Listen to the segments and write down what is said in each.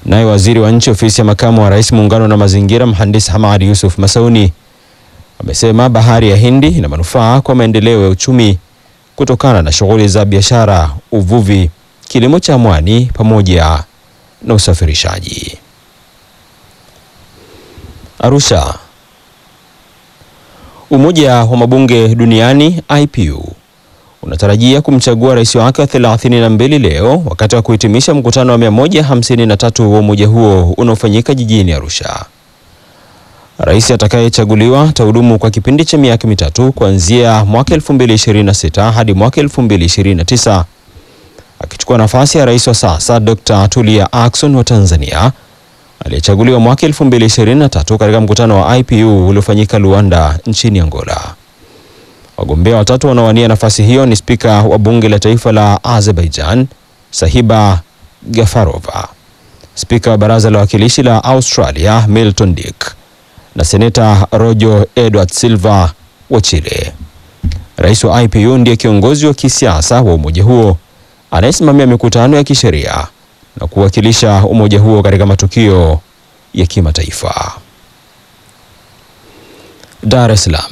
Naye waziri wa nchi ofisi ya makamu wa rais muungano na mazingira, mhandisi Hamad Yusuf Masauni amesema bahari ya Hindi ina manufaa kwa maendeleo ya uchumi kutokana na shughuli za biashara, uvuvi, kilimo cha mwani pamoja na usafirishaji. Arusha. Umoja wa mabunge duniani IPU unatarajia kumchagua rais wake wa 32 leo wakati wa kuhitimisha mkutano wa 153 wa umoja huo unaofanyika jijini Arusha. Rais atakayechaguliwa atahudumu kwa kipindi cha miaka mitatu kuanzia mwaka 2026 hadi mwaka 2029 akichukua nafasi ya rais wa sasa Dr. Tulia Ackson wa Tanzania aliyechaguliwa mwaka 2023 katika mkutano wa IPU uliofanyika Luanda nchini Angola. Wagombea watatu wanaowania nafasi hiyo ni spika wa bunge la taifa la Azerbaijan Sahiba Gafarova, spika wa baraza la wawakilishi la Australia Milton Dick na seneta Rojo Edward Silva wa Chile. Rais wa IPU ndiye kiongozi wa kisiasa wa umoja huo anayesimamia mikutano ya kisheria na kuwakilisha umoja huo katika matukio ya kimataifa. Dar es Salaam.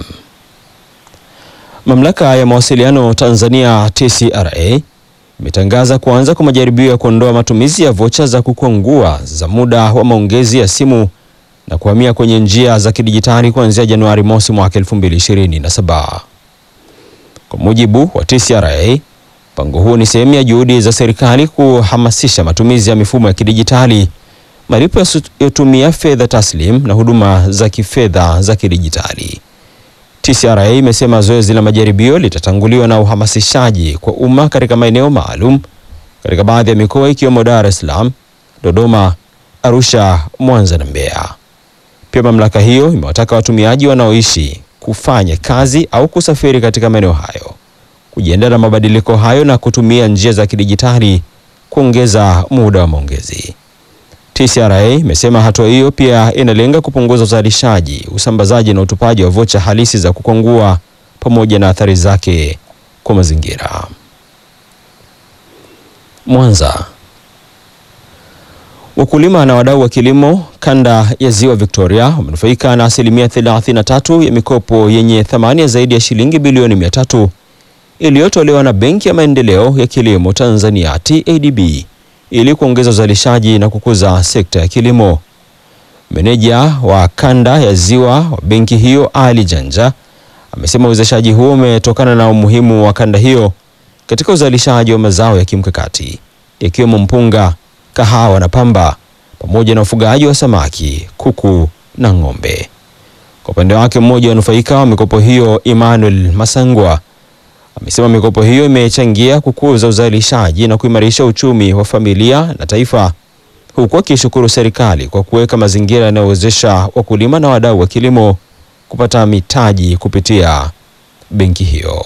Mamlaka ya mawasiliano Tanzania TCRA imetangaza kuanza kwa majaribio ya kuondoa matumizi ya vocha za kukwangua za muda wa maongezi ya simu na kuhamia kwenye njia za kidijitali kuanzia Januari mosi mwaka 2027. Kwa mujibu wa TCRA, mpango huo ni sehemu ya juhudi za serikali kuhamasisha matumizi ya mifumo ya kidijitali, malipo yasiyotumia fedha taslim na huduma za kifedha za kidijitali. TCRA imesema zoezi la majaribio litatanguliwa na uhamasishaji kwa umma katika maeneo maalum katika baadhi ya mikoa ikiwemo Dar es Salaam, Dodoma, Arusha, Mwanza na Mbeya. Pia mamlaka hiyo imewataka watumiaji wanaoishi kufanya kazi au kusafiri katika maeneo hayo kujiandaa na mabadiliko hayo na kutumia njia za kidijitali kuongeza muda wa maongezi. TCRA imesema hatua hiyo pia inalenga kupunguza uzalishaji, usambazaji na utupaji wa vocha halisi za kukwangua pamoja na athari zake kwa mazingira. Mwanza. Wakulima na wadau wa kilimo kanda ya Ziwa Victoria wamenufaika na asilimia 33 ya mikopo yenye thamani ya zaidi ya shilingi bilioni 300 iliyotolewa na Benki ya Maendeleo ya Kilimo Tanzania TADB ili kuongeza uzalishaji na kukuza sekta ya kilimo. Meneja wa kanda ya Ziwa wa benki hiyo Ali Janja amesema uwezeshaji huo umetokana na umuhimu wa kanda hiyo katika uzalishaji wa mazao ya kimkakati ikiwemo mpunga, kahawa na pamba pamoja na ufugaji wa samaki, kuku na ng'ombe. Kwa upande wake, mmoja wa nufaika wa mikopo hiyo Emmanuel Masangwa amesema mikopo hiyo imechangia kukuza uzalishaji na kuimarisha uchumi wa familia na taifa, huku akishukuru serikali kwa kuweka mazingira yanayowezesha wakulima na wadau wa kilimo kupata mitaji kupitia benki hiyo.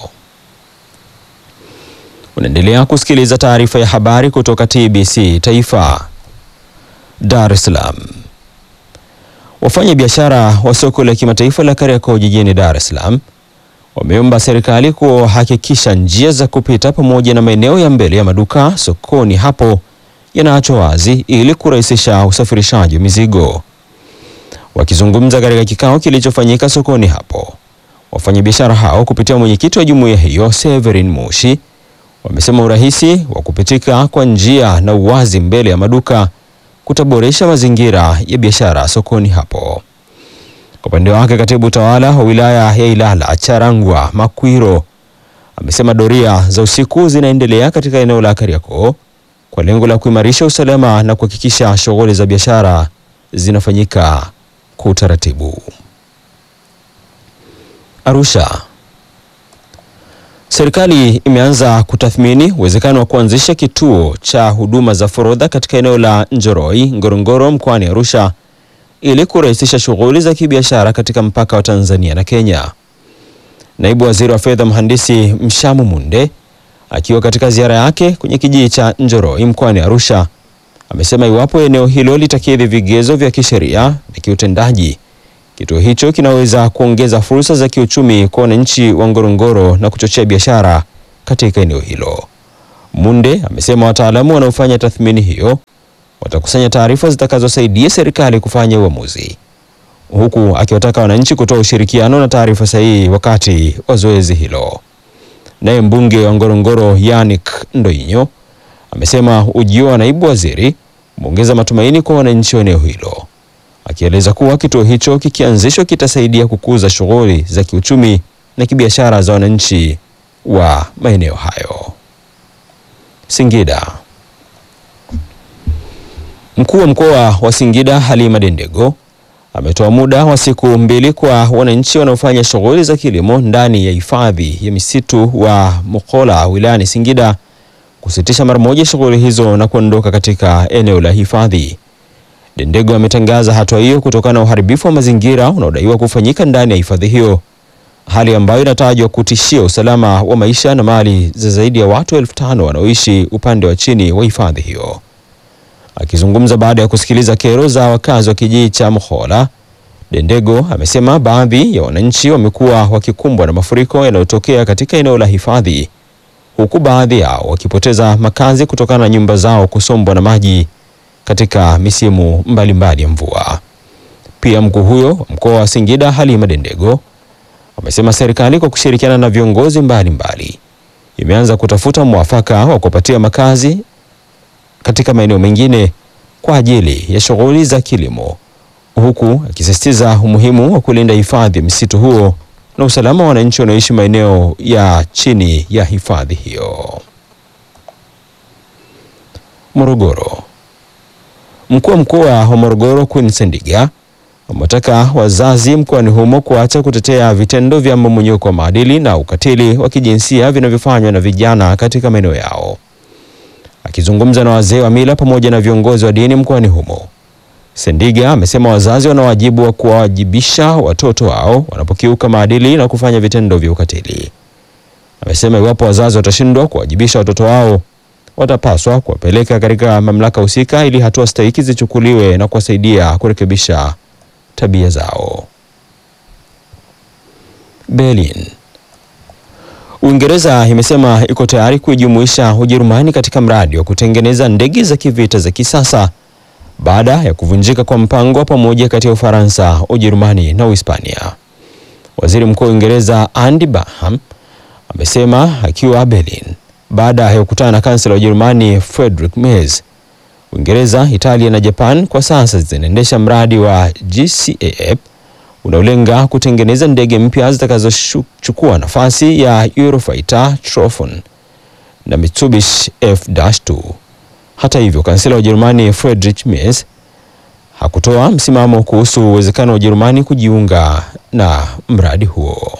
Unaendelea kusikiliza taarifa ya habari kutoka TBC Taifa. Dar es Salaam. Wafanya biashara wa soko la kimataifa la Kariakoo jijini Dar es Salaam wameomba serikali kuhakikisha njia za kupita pamoja na maeneo ya mbele ya maduka sokoni hapo yanaachwa wazi ili kurahisisha usafirishaji wa mizigo. Wakizungumza katika kikao kilichofanyika sokoni hapo, wafanyabiashara hao kupitia mwenyekiti wa jumuiya hiyo Severin Mushi wamesema urahisi wa kupitika kwa njia na uwazi mbele ya maduka kutaboresha mazingira ya biashara sokoni hapo. Kwa upande wake, katibu tawala wa wilaya ya Ilala Charangwa Makwiro amesema doria za usiku zinaendelea katika eneo la Kariakoo kwa lengo la kuimarisha usalama na kuhakikisha shughuli za biashara zinafanyika kwa utaratibu. Arusha. Serikali imeanza kutathmini uwezekano wa kuanzisha kituo cha huduma za forodha katika eneo la Njoroi, Ngorongoro mkoani Arusha ili kurahisisha shughuli za kibiashara katika mpaka wa Tanzania na Kenya. Naibu Waziri wa Fedha Mhandisi Mshamu Munde akiwa katika ziara yake kwenye kijiji cha Njoroi mkoani Arusha amesema iwapo eneo hilo litakidhi vigezo vya kisheria na kiutendaji, kituo hicho kinaweza kuongeza fursa za kiuchumi kwa wananchi wa Ngorongoro na kuchochea biashara katika eneo hilo. Munde amesema wataalamu wanaofanya tathmini hiyo watakusanya taarifa zitakazosaidia serikali kufanya uamuzi, huku akiwataka wananchi kutoa ushirikiano na taarifa sahihi wakati wa zoezi hilo. Naye mbunge wa Ngorongoro Yannick Ndoinyo amesema ujio wa naibu waziri umeongeza matumaini kwa wananchi wa eneo hilo, akieleza kuwa kituo hicho kikianzishwa kitasaidia kukuza shughuli za kiuchumi na kibiashara za wananchi wa maeneo hayo. Singida. Mkuu wa mkoa wa Singida Halima Dendego ametoa muda wa siku mbili kwa wananchi wanaofanya shughuli za kilimo ndani ya hifadhi ya misitu wa Mukola wilayani Singida kusitisha mara moja shughuli hizo na kuondoka katika eneo la hifadhi. Dendego ametangaza hatua hiyo kutokana na uharibifu wa mazingira unaodaiwa kufanyika ndani ya hifadhi hiyo, hali ambayo inatajwa kutishia usalama wa maisha na mali za zaidi ya watu elfu tano wanaoishi upande wa chini wa hifadhi hiyo. Akizungumza baada ya kusikiliza kero za wakazi wa kijiji cha Mhola, Dendego amesema baadhi ya wananchi wamekuwa wakikumbwa na mafuriko yanayotokea katika eneo la hifadhi, huku baadhi yao wakipoteza makazi kutokana na nyumba zao kusombwa na maji katika misimu mbalimbali ya mvua. Pia mkuu huyo wa mkoa wa Singida Halima Dendego amesema serikali kwa kushirikiana na viongozi mbalimbali imeanza kutafuta mwafaka wa kupatia makazi katika maeneo mengine kwa ajili ya shughuli za kilimo, huku akisisitiza umuhimu wa kulinda hifadhi ya msitu huo na usalama wa wananchi wanaoishi maeneo ya chini ya hifadhi hiyo. Morogoro. Mkuu wa mkoa wa Morogoro Queen Sendiga amewataka wazazi mkoani humo kuacha kutetea vitendo vya mmomonyoko wa maadili na ukatili wa kijinsia vinavyofanywa na vijana katika maeneo yao. Akizungumza na wazee wa mila pamoja na viongozi wa dini mkoani humo, Sendiga amesema wazazi wana wajibu wa kuwawajibisha watoto wao wanapokiuka maadili na kufanya vitendo vya ukatili. Amesema iwapo wazazi watashindwa kuwajibisha watoto wao, watapaswa kuwapeleka katika mamlaka husika ili hatua stahiki zichukuliwe na kuwasaidia kurekebisha tabia zao. Berlin. Uingereza imesema iko tayari kuijumuisha Ujerumani katika mradi wa kutengeneza ndege za kivita za kisasa baada ya kuvunjika kwa mpango wa pamoja kati ya Ufaransa, Ujerumani na Uhispania. Waziri Mkuu wa Uingereza Andy Burnham amesema akiwa Berlin baada ya kukutana na kansela wa Ujerumani Friedrich Merz. Uingereza, Italia na Japan kwa sasa zinaendesha mradi wa GCAP unaolenga kutengeneza ndege mpya zitakazochukua nafasi ya Eurofighter Typhoon na Mitsubishi F-2. Hata hivyo, kansela wa Ujerumani Friedrich Merz hakutoa msimamo kuhusu uwezekano wa Ujerumani kujiunga na mradi huo.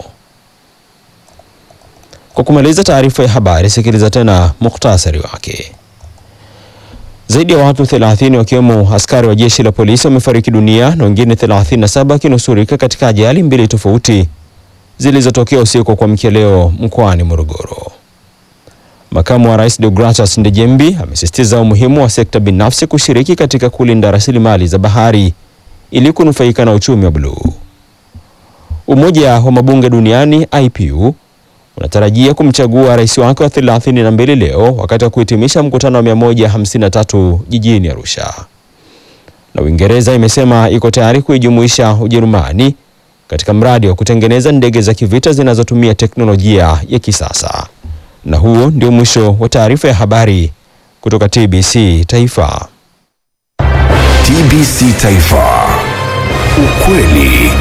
Kwa kumaliza taarifa ya habari, sikiliza tena muhtasari wake. Zaidi ya watu 30 wakiwemo askari wa jeshi la polisi wamefariki dunia na wengine 37 wakinusurika katika ajali mbili tofauti zilizotokea usiku wa kuamkia leo mkoani Morogoro. Makamu wa Rais Deogracius Ndejembi amesisitiza umuhimu wa sekta binafsi kushiriki katika kulinda rasilimali za bahari ili kunufaika na uchumi wa bluu. Umoja wa mabunge duniani IPU unatarajia kumchagua rais wake wa 32 leo wakati wa kuhitimisha mkutano wa 153 jijini Arusha. Na Uingereza imesema iko tayari kuijumuisha Ujerumani katika mradi wa kutengeneza ndege za kivita zinazotumia teknolojia ya kisasa. Na huo ndio mwisho wa taarifa ya habari kutoka TBC Taifa. TBC Taifa. Ukweli